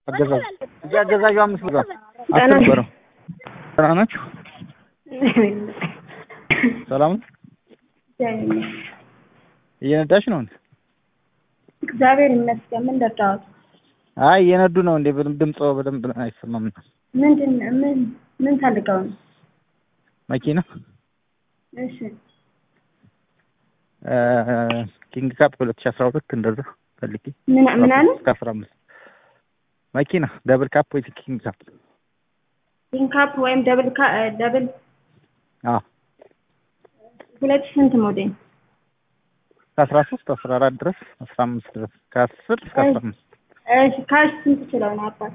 አገዛዙ እዚህ አገዛዡ አምስት ብር አትበረው። ደህና ናችሁ? ሰላም ነው? እየነዳሽ ነው እንዴ? እግዚአብሔር ይመስገን። ምን ደዳሁት? አይ እየነዱ ነው እንዴ? በደምብ ድምጾ በደንብ አይሰማም ነው። ምንድን ምን ምን ፈልገው ነው? መኪና እሺ ኪንግ ካፕ ሁለት ሺህ አስራ ሁለት እንደዛ ፈልጌ ምን ምን አለ? እስከ አስራ አምስት መኪና ደብል ካፕ ወይ ኪንግ ካፕ ኢንካፕ ወይም ደብል ካ ደብል አዎ ሁለት ሺህ ስንት ሞዴል? ከአስራ ሶስት አስራ አራት ድረስ አስራ አምስት ድረስ ከአስር እስከ አስራ አምስት እሺ ካሽ ስንት ይችላል ነው አባት?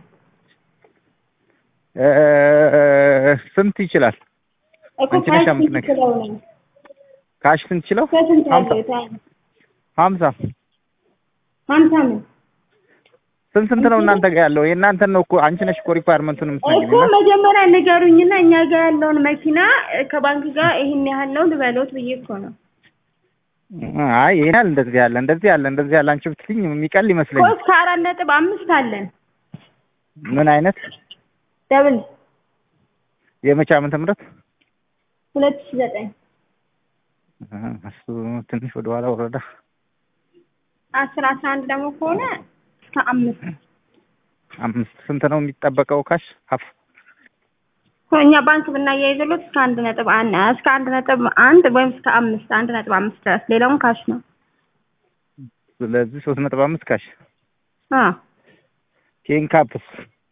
ስንት ይችላል? እኮ አንቺ ካሽ ነሽ ስንት የምትነግሪኝ። ይችላል ነው? ካሽ ስንት ይችለው? ከስንት ሀምሳ ያለው ታይም? ሀምሳ ሀምሳ ምን ስንት ስንት ነው እናንተ ጋር ያለው? የእናንተን ነው እኮ አንቺ ነሽ እኮ ሪኳየርመንቱን እኮ የምትነግሪኝ። መጀመሪያ ንገሩኝና እኛ ጋር ያለውን መኪና እ፣ ከባንክ ጋር ይሄን ያህል ነው ልበሎት ብዬ እኮ ነው። አይ ይሄን ያህል እንደዚህ ያለ እንደዚህ ያለ እንደዚህ ያለ አንቺ ብትልኝ የሚቀል እኮ ይመስለኛል። እስከ አራት ነጥብ አምስት አለን ምን አይነት ደብል የመቼ ዓመተ ምህረት ሁለት ሺህ ዘጠኝ እ፣ እሱ ትንሽ ወደ ኋላ ወረዳ። አስር አስራ አንድ ደግሞ ከሆነ እስከ አምስት አምስት ስንት ነው የሚጠበቀው ካሽ? ሀፍ እኛ ባንክ ብናያይዘሎት እስከ አንድ ነጥብ አንድ እስከ አንድ ነጥብ አንድ ወይም እስከ አምስት አንድ ነጥብ አምስት ድረስ ሌላውን ካሽ ነው። ስለዚህ ሶስት ነጥብ አምስት ካሽ። አዎ ኪንግ ካፕስ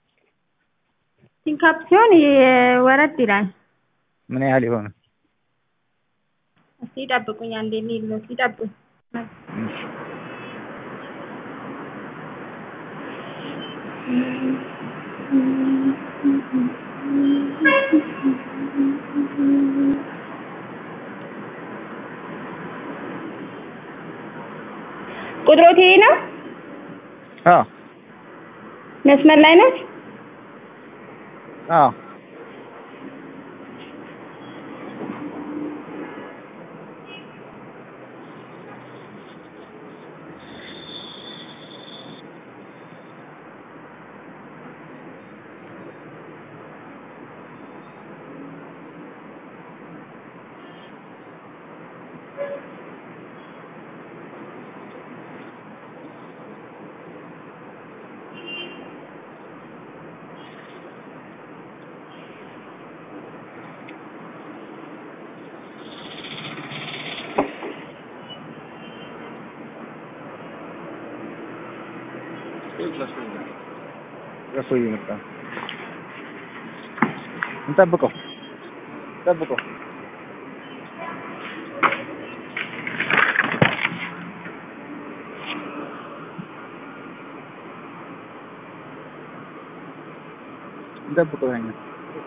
ሲንካፕ ሲሆን ይ- ወረድ ይላል። ምን ያህል ይሆነ? እስኪ ይጠብቁኝ አንዴ ሊሎት ይጠብቁኝ። ቁጥሮት ይሄ ነው። አዎ መስመር ላይ ነች። አዎ ረሶ እየመጣ ነው። እንጠብቀው እንጠብቀው። እንጠብቀው ያኛው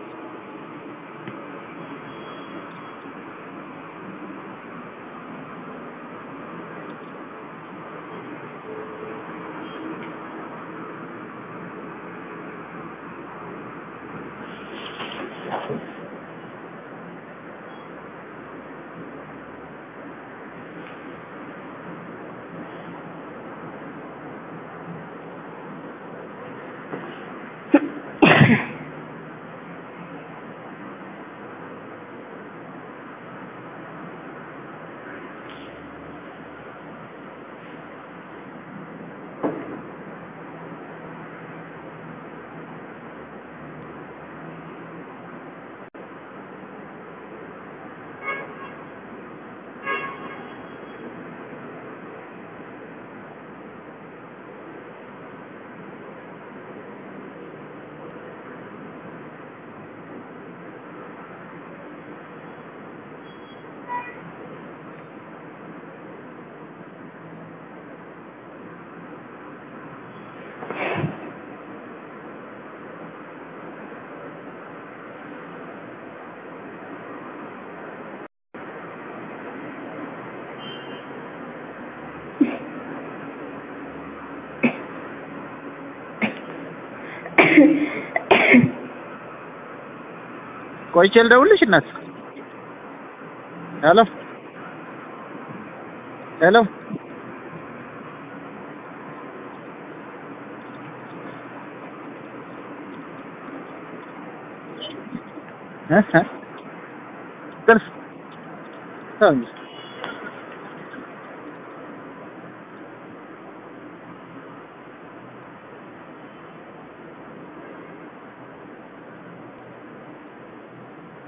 ቆይቼ ልደውልሽ እናት። ሄሎ ሄሎ እ እ ጥርስ ተው እንጂ